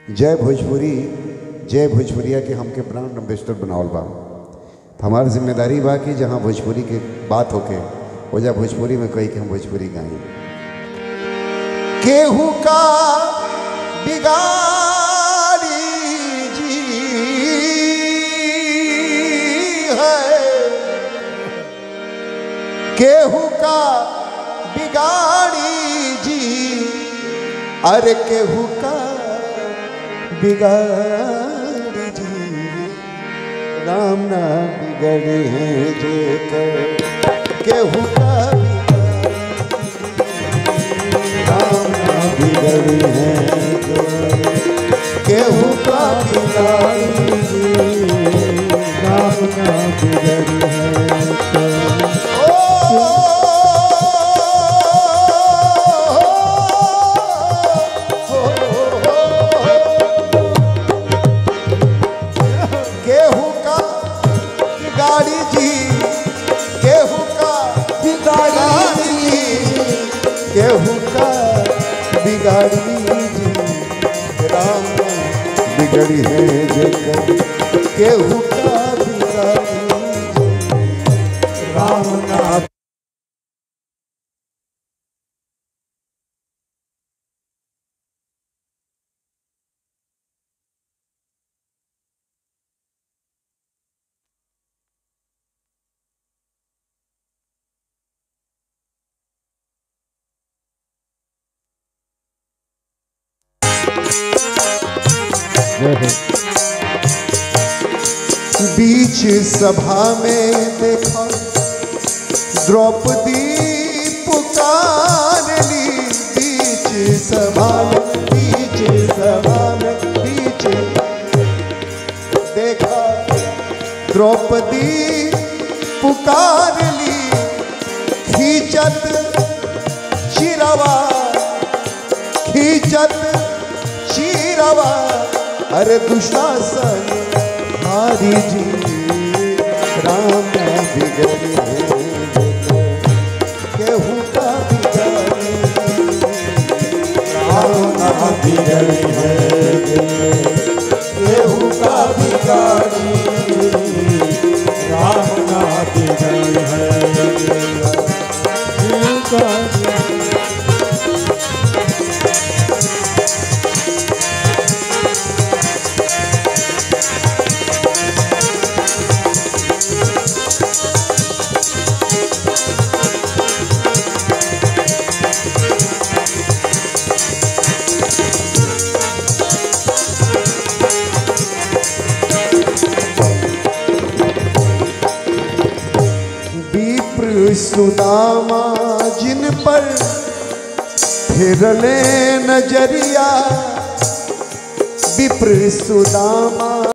जय भोजपुरी जय भोजपुरिया के हमके ब्रांड एम्बेसडर बनावल बा हमार जिम्मेदारी बा कि जहाँ भोजपुरी के बात होके ओजा भोजपुरी में कही कि हम भोजपुरी गाई केहू का बिगाड़ी जी है केहू का बिगाड़ी जी अरे केहू का बिगाड़ी जी राम ना बिगड़े हैं जे कर केहू का राम ना बिगड़े हैं जो केहू का बिगाड़ी जी राम ना बिगड़े हैं गेहूं का गाड़ी जी गेहूं का बिगाड़ी जी गेहूं का बिगाड़ी जी राम बिगड़ी है जगत गेहूं का बिगाड़ी जी राम ना बीच सभा में देखा द्रौपदी पुकार ली बीच सभा में बीच सभा में बीच देखा द्रौपदी पुकार ली खींचत चिरवा खींचत चिरवा अरे दुशासन हारी जी राम बिगड़ी केहू का बिगड़ी राम बिगड़ी है केहू का बिगाड़ी राम ना बिगड़ी है केहू का विप्र सुदामा जिन पर फिरले नजरिया विप्र सुदामा